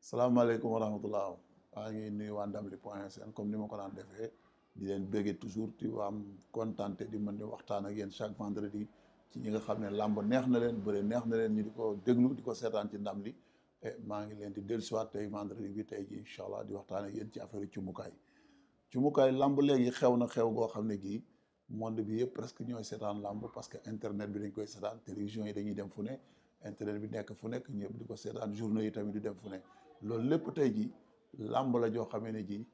salaamaaleykum wa rahmatullah maa ngi nuyu waa Ndamli point sn comme ni ma ko daan defee di leen béggee toujours di am contenté di mën di waxtaan ak yéen chaque vendredi ci ñi nga xam ne làmb neex na leen bëre neex na leen ñu di ko déglu di ko seetaan ci Ndamli e maa ngi leen di dellusiwaat tey vendredi bi tey ji incha allah di waxtaan ak yéen ci affaire cumukaay cumukaay làmb léegi xew na xew goo xam ne gii monde bi yëpp presque ñooy seetaan làmb parce que internet bi dañ koy seetaan télévision yi dañuy dem fu ne internet bi nekk fu nekk ñëpp di ko seetaan journaux yi tamit di dem fu ne loolu lépp tey ji làmb la joo xamee ne ji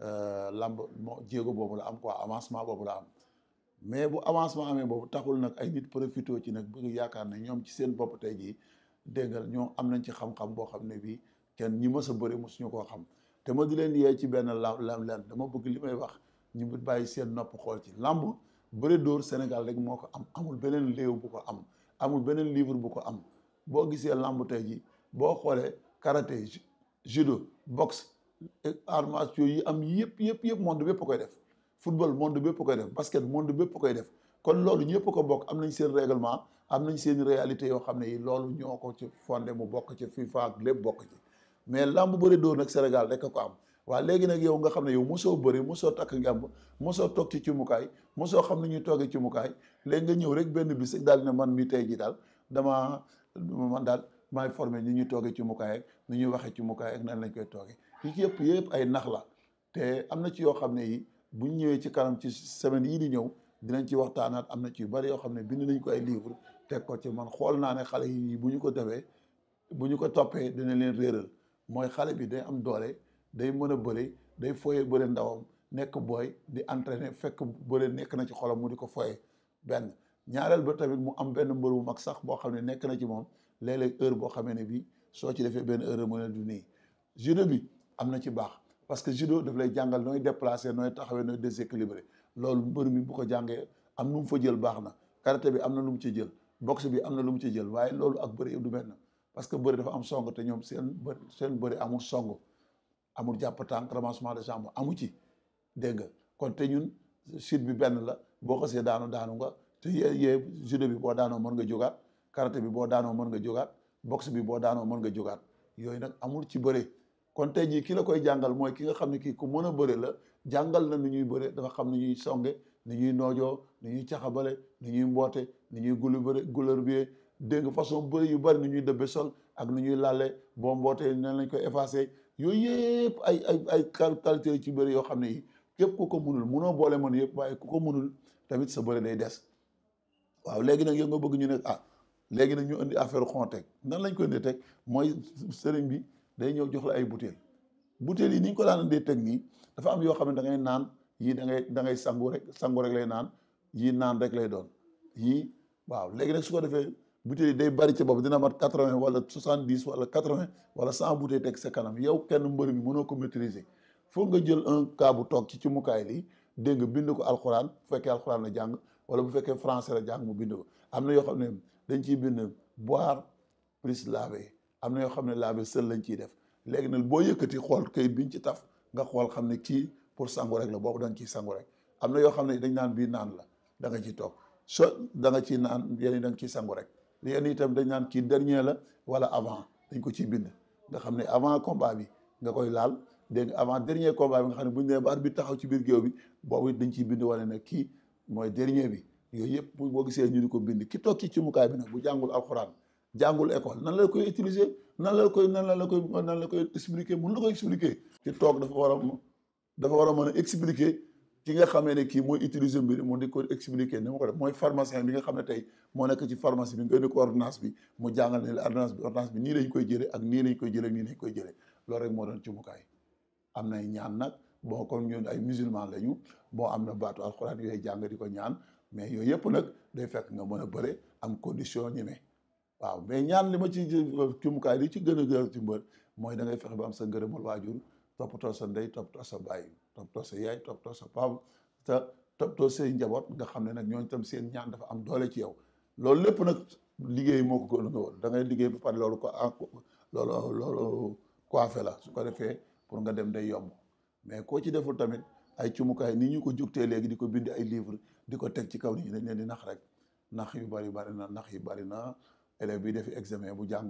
làmb moo jéego boobu la am quoi avancement boobu la am mais bu avancement amee boobu taxul nag ay nit profité ci nag bëgg yaakaar ne ñoom ci seen bopp tey jii dégg nga ñoom am nañ ci xam-xam boo xam ne bii kenn ñi mës a bëri mosuñu koo xam te ma di leen yee ci benn la lam leen dama bëgg li may wax ñu bàyyi seen nopp xool ci làmb bëri dóor Sénégal rek moo ko am amul beneen léew bu ko am amul beneen livre bu ko am boo gisee làmb tey jii boo xoolee karaté judo boxe arts martiaux yi am yëpp yëpp yëpp monde bépp koy def football monde bépp koy def basket monde bépp koy def kon loolu ñëpp ko bokk am nañ seen règlement am nañ seen réalité yoo xam ne yi loolu ñoo ko ci fondé mu bokk ci FIFA ak lépp bokk ci mais làmb bëri dóor nag Sénégal rek ko am waa léegi nag yow nga xam ne yow mosoo bëri mosoo takk ngemb mosoo toog ci cimukaay mosoo xam ne ñuy toogee cimukaay léegi nga ñëw rek benn bis rek daal di ne man mi tey ji daal dama man daal maay formé ni ñuy toogee cimukaay ak ni ñuy waxee cimukaay ak nan lañ koy toogee yi yëpp yëpp ay nax la te am na ci yoo xam ne yi buñ ñëwee ci kanam ci semaine yii di ñëw dinañ ci waxtaanaat am na ci yu bari yoo xam ne bind nañ ko ay livre teg ko ci man xool naa ne xale yi bu ñu ko defee bu ñu ko toppee dina leen réeral mooy xale bi day am doole day mën a bëri day foyee bëri ndawam nekk booy di entraîner fekk bëri nekk na ci xolam mu di ko foyee benn ñaareel ba tamit mu am benn mbër bu mag sax boo xam ne nekk na ci moom léeg-léeg heure boo xamee ne bii soo ci defee benn heure mu ne du nii judo bi am na ci baax parce que judo daf lay jàngal nooy déplacer nooy taxawee nooy déséquilibré loolu mbër mi bu ko jàngee am nu mu fa jël baax na karaté bi am na lu mu ci jël boxe bi am na lu mu ci jël waaye loolu ak bëri du benn parce que bëri dafa am song te ñoom seen bë seen bëri amul song amul jàpp tànk ramassement de jambe amu ci dégg nga kon te ñun chute bi benn la boo xasee daanu daanu nga te yee yee judo bi boo daanoo mën nga jógaat karaté bi boo daanoo mën nga jógaat boxe bi boo daanoo mën nga jógaat yooyu nag amul ci bëre kon tey jii ki la koy jàngal mooy ki nga xam ne kii ku mën a bëre la jàngal na ni ñuy bëre dafa xam ni ñuy songe ni ñuy noojoo ni ñuy caxabale ni ñuy mboote ni ñuy gulu bëre gulër bi dégg nga façon bëre yu bari ni ñuy dëbbe sol ak ni ñuy lalle boo mbootee nan lañ koy effacé yooyu yëpp ay ay ay qualité ci bëre yoo xam ne yi képp ku ko munul munoo boole mën yëpp waaye ku ko munul tamit sa bëre day des waaw léegi nag yow nga bëgg ñu ne ah léegi nag ñu indi affaire xonteeg nan lañ koy indee teg mooy sëriñ bi day ñëw jox la ay butéel butéel yi ni ñu ko daan indee teg nii dafa am yoo xam ne da ngay naan yii da ngay da ngay sangu rek sangu rek lay naan yii naan rek lay doon yii waaw léegi nag su ko defee butéel yi day bari ci bopp dina mat quatre vingt wala soixante dix wala quatre vingt wala cent butéel teg sa kanam yow kenn mbër mi mënoo ko maîtriser foog nga jël un cas bu toog ci ci mukaay lii dégg nga bind ko alxuraan bu fekkee alxuraan la jàng wala bu fekkee français la jàng mu bind ko am na yoo xam ne dañ ciy bind boire plus laver am na yoo xam ne laver seul lañ ciy def léegi nag boo yëkkati xool kayit biñ ci taf nga xool xam ne kii pour sangu rek la boobu da nga ciy sangu rek am na yoo xam ne dañ naan bii naan la da nga ciy toog so da nga ciy naan yéen da nga ciy sangu rek yéen itam dañ naan kii dernier la wala avant dañ ko ciy bind nga xam ne avant combat bi nga koy laal dégg nga avant dernier combat bi nga xam ne buñ nee ba bi taxaw ci biir géew bi boobu dañ ciy bind wane ne kii mooy dernier bi yooyu yëpp boo gisee ñu di ko bind ki toog ci ci mukaay bi nag bu jàngul alxuraan jàngul école nan la koy utiliser nan la koy nan la koy nan la koy expliquer mun la koy expliquer ki toog dafa war a dafa war a mën a expliquer ki nga xamee ne kii mooy utiliser mbir mu di ko expliquer ni ma ko def mooy pharmacien bi nga xam ne tey moo nekk ci pharmacie bi nga indi ko ordonnance bi mu jàngal ne la ordonnance bi ordonnance bi nii lañ koy jëlee ak nii lañ koy jëlee ak nii lañ koy jëlee loolu rek moo doon ci mukaay am nay ñaan nag bon comme ñun ay musulman lañu bon am na baatu alxuraan yooyu jàng di ko ñaan mais yooyu yëpp nag day fekk nga mën a bëre am condition ñeme waaw mais ñaan li ma ci cumukaay li ci gën a gën ci mbër mooy da ngay fexe ba am sa ngërëmal waajur toppatoo sa ndey toppatoo sa baay toppatoo sa yaay toppatoo sa papa te toppatoo say njaboot nga xam ne nag ñooñu tam seen ñaan dafa am doole ci yow loolu lépp nag liggéey moo ko gën a woon da ngay liggéey ba pare loolu ko loolu loolu coiffé la su ko defee pour nga dem day yomb mais koo ci deful tamit ay cumukaay ni ñu ko jugtee léegi di ko bind ay livre di ko teg ci kaw nit ñi dañ leen di nax rek nax yu bari bari na nax yu bari na élève bi defi examen bu jàngul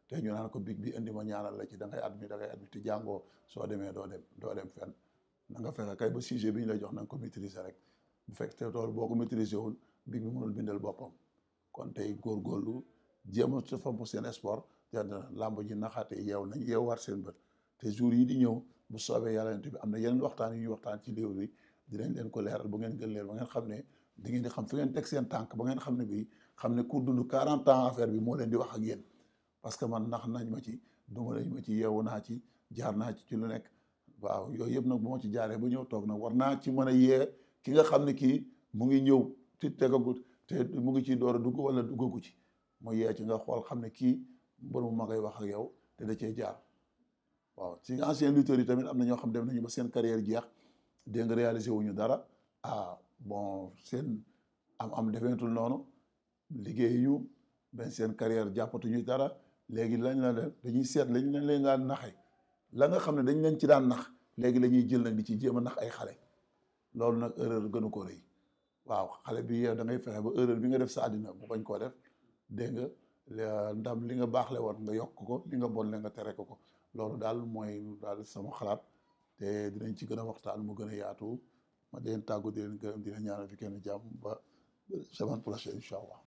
te ñu naan ko big bi indi ma ñaanal la ci da ngay admis da ngay admis te jàngoo soo demee doo dem doo dem fenn na nga fexe kay ba sujet bi ñu lay jox na nga ko maîtriser rek bu fekk te loolu boo ko maîtriser wul big bi mënul bindal boppam kon tey góorgóorlu jéem a sa fomp seen sport te làmb ji naxaate yeew nañ yeewaat seen bët te jour yi di ñëw bu soobee yàlla bi am na yeneen waxtaan yu ñuy waxtaan ci léew bi dinañ leen ko leeral bu ngeen gën leer ba ngeen xam ne di ngeen di xam fi ngeen teg seen tànk ba ngeen xam ne bii xam ne ku dund 40 ans affaire bi moo leen di wax ak yéen parce que man nax nañ ma ci duma nañ ma ci yeewu naa ci jaar naa ci ci lu nekk waaw yooyu yëpp nag bu ma ci jaaree ba ñëw toog nag war naa ci mën a yee ki nga xam ne kii mu ngi ñëw ci tegagut te mu ngi ciy door a dugg wala duggagu ci mu yee ci nga xool xam ne kii mbër mu ma koy wax ak yow te da cee jaar waaw ci ancien lutteurs yi tamit am na ñoo xam dem nañu ba seen carrière jeex dégg nga réalisé wuñu dara ah bon seen am am defeetul noonu liggéeyu benn seen carrière jàppatuñu dara léegi lañ la def dañuy seet lañ leen leen daan naxe la nga xam ne dañ leen ci daan nax léegi la ñuy jël nag di ci jéem a nax ay xale loolu nag erreur gënu ko rëy waaw xale bi yow da ngay fexe ba erreur bi nga def sa àddina bu bañ koo def dégg nga ndam li nga baax le woon nga yokk ko li nga bon le nga tere ko ko loolu daal mooy daal sama xalaat te dinañ ci gën a waxtaan mu gën a yaatu ma di leen tàggu di leen gërëm di leen ñaanal fi kenn jàmm ba semaine prochaine incha allah